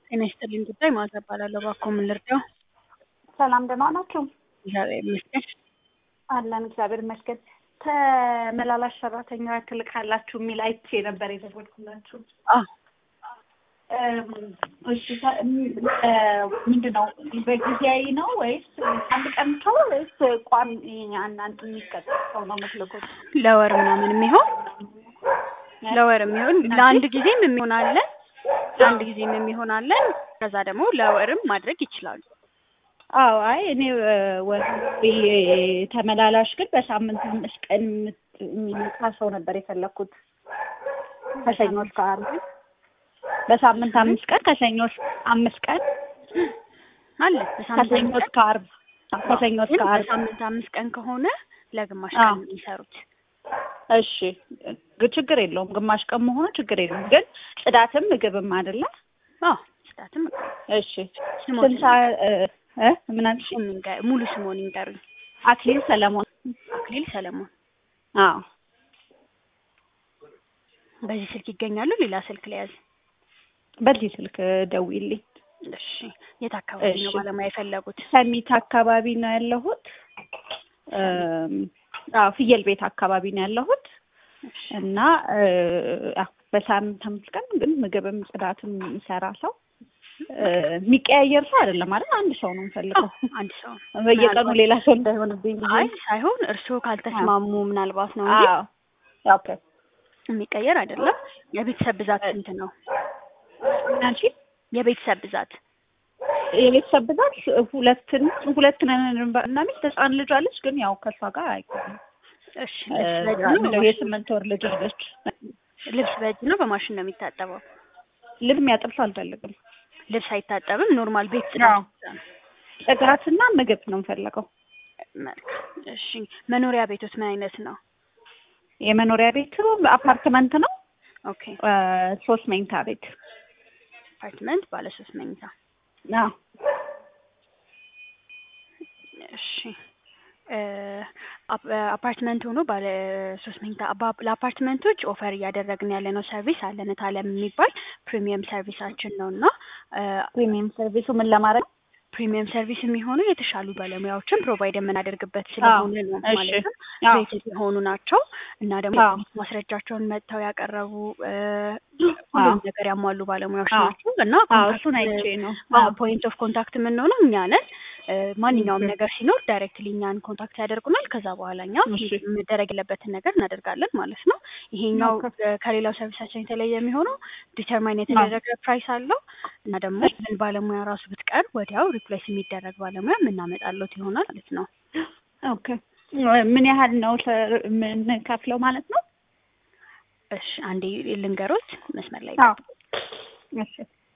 ጤና ይስጥልኝ ጉዳይ ማዕዛ እባላለሁ። እባክዎ ምን ልርዳው? ሰላም ደህና ናችሁ? እግዚአብሔር ይመስገን። አለን እግዚአብሔር ይመስገን። ተመላላሽ ሰራተኛ ትልካላችሁ የሚል አይቼ ነበር የደወልኩላችሁ። አዎ እሺ ተ- እ ምንድን ነው በጊዜያዊ ነው ወይስ አንድ ቀን ሰው ወይስ ቋሚ እናንተ የሚቀጥር ሰው ነው የምትልኩት? ለወር ምናምን የሚሆን ለወር የሚሆን ለአንድ ጊዜም የሚሆን አለን ለአንድ ጊዜም የሚሆን አለን። ከዛ ደግሞ ለወርም ማድረግ ይችላሉ። አዎ አይ እኔ እ ወርሃዊ ተመላላሽ ግን በሳምንት አምስት ቀን የምት- የሚመጣ ሰው ነበር የፈለኩት ከሰኞ እስከ ዓርብ በሳምንት አምስት ቀን ከሰኞ እስከ አምስት ቀን አለ በሳምንት ከሰኞ እስከ ዓርብ ከሰኞ እስከ ግን ዓርብ በሳምንት አምስት ቀን ከሆነ ለግማሽ አዎ። ቀን የሚሰሩት እሺ ግ- ችግር የለውም ግማሽ ቀን መሆኑ ችግር የለውም ግን ጽዳትም ምግብም አይደለ አዎ ጽዳትም እሺ ስሞትን ስንት ሰዓት እ እ ምን አልሽ ይንገ- ሙሉ ስሞን ይንገሩኝ። አክሊል ሰለሞን አክሊል ሰለሞን። አዎ በዚህ ስልክ ይገኛሉ? ሌላ ስልክ ለያዝ? በዚህ ስልክ ደውይልኝ እሺ የት አካባቢ ነው እሺ። ባለሙያ የፈለጉት? ሰሚት አካባቢ ነው ያለሁት እም፣ አዎ ፍየል ቤት አካባቢ ነው ያለሁት እሺ እና እ፣ አዎ በሳምንት አምስት ቀን ግን ምግብም ጽዳትም የሚሰራ ሰው እ፣ የሚቀያየር ሰው አይደለም ማለት አንድ ሰው ነው የምፈልገው አዎ፣ አንድ ሰው በየቀኑ ሌላ ሰው እንዳይሆንብኝ ብዬ አይ ሳይሆን እርስዎ ካልተስማሙ ምናልባት ነው እንጂ አዎ ኦኬ የሚቀየር አይደለም። የቤተሰብ ብዛት ስንት ነው? አንቺ የቤተሰብ ብዛት የቤተሰብ ብዛት ሁለት ሁለት ነን እና ሚስት ህፃን ልጅ አለች ግን ያው ከእሷ ጋር አይቆም እሺ ልብስ በእጅ ነው እንደው በማሽን? የስምንት ወር ልጅ አለች ልብስ በእጅ ነው በማሽን ነው የሚታጠበው? ልብ የሚያጥብ ሰው አልፈልግም ልብስ አይታጠብም። ኖርማል ቤት አዎ። ጽዳት ብቻ ነው። ጽዳትና ምግብ ነው የምፈልገው መልካም እሺ። መኖሪያ ቤቶት ምን አይነት ነው? የመኖሪያ ቤት አፓርትመንት ነው ኦኬ እ፣ ሶስት መኝታ ቤት አፓርትመንት ባለ ሶስት መኝታ አዎ እሺ እ፣ አፕ- አፓርትመንት ሆኖ ባለ ሶስት መኝታ አባ- ለአፓርትመንቶች ኦፈር እያደረግን ያለ ነው ሰርቪስ አለን ታለም የሚባል ፕሪሚየም ሰርቪሳችን ነው እና እ፣ ፕሪሚየም ሰርቪሱ ምን ለማድረግ ፕሪሚየም ሰርቪስ የሚሆኑ የተሻሉ ባለሙያዎችን ፕሮቫይድ የምናደርግበት ስለሆነ ነው እሺ። ማለትም አዎ ሬትድ የሆኑ ናቸው እና ደግሞ አዎ። የትምህርት ማስረጃቸውን መጥተው ያቀረቡ እ፣ ሁሉም አዎ። ነገር ያሟሉ ባለሙያዎች አዎ። ናቸው እና አዎ እሱን አይቼ ነው አዎ ፖይንት ኦፍ ኮንታክት የምንሆነው እኛ ነን። እ፣ ማንኛውም ኦኬ። ነገር ሲኖር ዳይሬክትሊ እኛን ኮንታክት ያደርጉናል። ከዛ በኋላ እኛ እሺ። መደረግ የለበትን ነገር እናደርጋለን ማለት ነው። ይሄኛው ኦኬ። እ፣ ከሌላው ሰርቪሳችን የተለየ የሚሆነው ዲተርማይን የተደረገ ፕራይስ አለው እና ደግሞ ምን ባለሙያ ራሱ ብትቀር ወዲያው ሪፕሌስ የሚደረግ ባለሙያ የምናመጣለት ይሆናል ማለት ነው። ኦኬ ምን ያህል ነው ሰ- የምንከፍለው ማለት ነው እሺ አንዴ ልንገሮት መስመር ላይ አዎ እሺ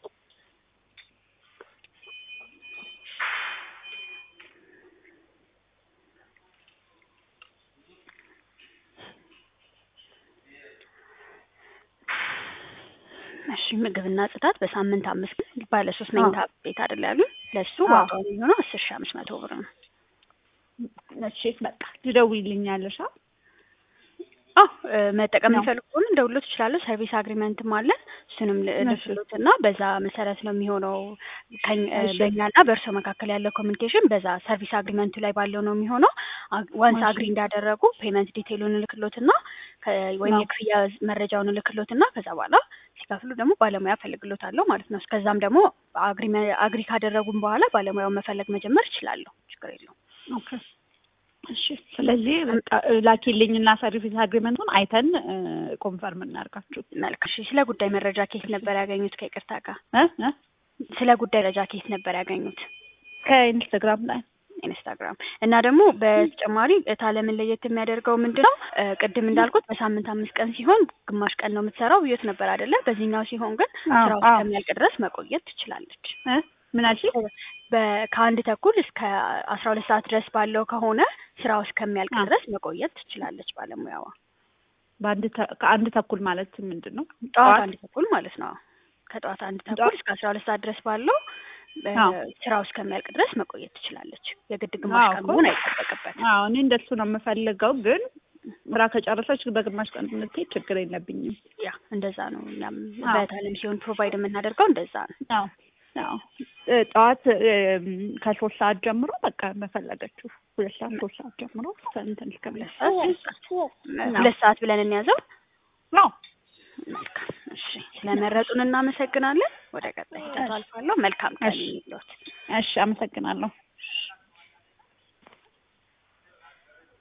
እሺ ምግብና ጽዳት በሳምንት አምስት ቀን ባለ ሶስት መኝታ ቤት አይደል ያሉ ለሱ አዎ። ዋጋው የሚሆነው አስር ሺህ አምስት መቶ ብር ነው። እሺ በቃ ትደውይልኛለሽ አ አዎ እ፣ መጠቀም ነው። የሚፈልጉ ከሆነ እንደውሎት ይችላሉ። ሰርቪስ አግሪመንትም አለን። እሱንም ል- እሺ። ልስሎት እና በዛ መሰረት ነው የሚሆነው ከኝ- እ፣ እሺ። በእኛና በእርሶ መካከል ያለው ኮሚኒኬሽን በዛ ሰርቪስ አግሪመንቱ ላይ ባለው ነው የሚሆነው። ዋንስ እሺ። አግሪ እንዳደረጉ ፔመንት ዲቴይሉን እልክሎትና ከ- ወይም አዎ። የክፍያ መረጃውን እልክሎትና ከዛ በኋላ ሲከፍሉ ደግሞ ባለሙያ እፈልግሎታለሁ ማለት ነው። እስከዛም ደግሞ አግሪመ- አግሪ ካደረጉም በኋላ ባለሙያውን መፈለግ መጀመር ይችላለሁ። ችግር የለውም። ኦኬ እሺ ስለዚህ በቃ ላኪልኝና ሰርቪስ አግሪመንቱን አይተን እ፣ ኮንፈርም እናድርጋችሁ መልካም። እሺ ስለ ጉዳይ መረጃ ኬት ነበር ያገኙት? ከይቅርታ ጋር እ እ ስለ ጉዳይ መረጃ ኬት ነበር ያገኙት? ከኢንስታግራም ላይ ኢንስታግራም እና ደግሞ በተጨማሪ ታለምን ለየት የሚያደርገው ምንድን ነው? እ፣ ቅድም እንዳልኩት በሳምንት አምስት ቀን ሲሆን ግማሽ ቀን ነው የምትሰራው ብዮት ነበር አይደለ? በዚህኛው ሲሆን ግን አዎ፣ ስራው አዎ። እስከሚያልቅ ድረስ መቆየት ትችላለች። እ ምን አልሽኝ በ- ከአንድ ተኩል እስከ አስራ ሁለት ሰዓት ድረስ ባለው ከሆነ ስራው እስከሚያልቅ አዎ። ድረስ መቆየት ትችላለች ባለሙያዋ። በአንድ ተ- ከአንድ ተኩል ማለት ምንድን ነው ጠዋት አንድ ተኩል ማለት ነው። ከጠዋት አንድ ተኩል ጠዋት- እስከ አስራ ሁለት ሰዓት ድረስ ባለው እ፣ አዎ። ስራው እስከሚያልቅ ድረስ መቆየት ትችላለች። የግድ ግማሽ አዎ ቀን እኮ። መሆን አይጠበቅበትም። አዎ እኔ እንደሱ ነው የምፈልገው ግን ስራ ከጨረሰች በግማሽ ቀን የምትሄድ ችግር የለብኝም ያ እንደዛ ነው። እኛም አዎ። በታለም ሲሆን ፕሮቫይድ የምናደርገው እንደዛ ነው። አዎ አዎ እ ጠዋት እም፣ ከሶስት ሰዓት ጀምሮ በቃ በፈለገችው ሁለት ሰዓት ሶስት ሰዓት ጀምሮ እስከ እንትን እስከ ሁለት ሰዓት ሶስት ሰዓት ሁለት ሰዓት ብለን እንያዘው። አዎ መልካም እሺ፣ ስለመረጡን እናመሰግናለን። ወደ ቀጣይ ሂደቱ አልፋለሁ። መልካም ቀን እሺ። ይሁንልዎት። እሺ አመሰግናለሁ